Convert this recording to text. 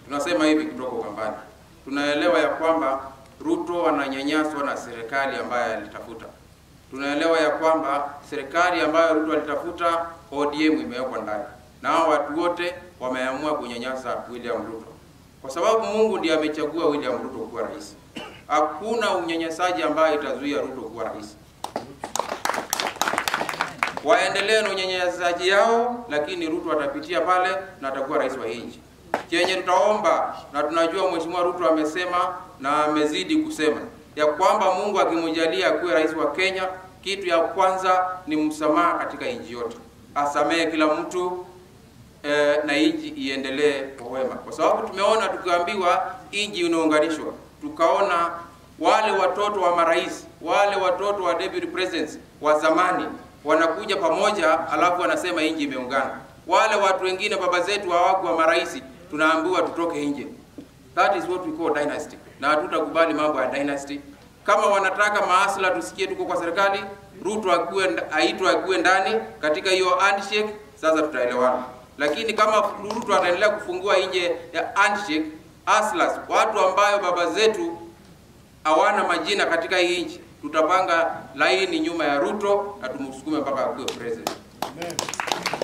Tunasema hivi kutoka Ukambani, tunaelewa ya kwamba Ruto ananyanyaswa na serikali ambayo alitafuta. Tunaelewa ya kwamba serikali ambayo Ruto alitafuta, ODM imewekwa ndani, na hao watu wote wameamua kunyanyasa William Ruto, kwa sababu Mungu ndiye amechagua William Ruto kuwa rais. Hakuna unyanyasaji ambayo itazuia Ruto kuwa rais. Waendelee na unyanyasaji yao, lakini Ruto atapitia pale na atakuwa rais wa hii nchi. Chenye tutaomba na tunajua Mheshimiwa Ruto amesema na amezidi kusema ya kwamba Mungu akimjalia akuwe rais wa Kenya, kitu ya kwanza ni msamaha katika nchi yote, asamehe kila mtu eh, na nchi iendelee kwa wema, kwa sababu tumeona tukiambiwa nchi inaunganishwa, tukaona wale watoto wa marais, wale watoto wa deputy presidents wa zamani wanakuja pamoja, alafu wanasema nchi imeungana. Wale watu wengine baba zetu hawakuwa marais, tunaambiwa tutoke nje. That is what we call dynasty, na hatutakubali mambo ya dynasty. Kama wanataka maasla tusikie tuko kwa serikali, Ruto akuwe aitwe akuwe ndani katika hiyo handshake, sasa tutaelewana. Lakini kama Ruto ataendelea kufungua nje ya handshake, aslas watu ambayo baba zetu hawana majina katika hii nchi, tutapanga laini nyuma ya Ruto na tumsukume mpaka akuwe president. Amen.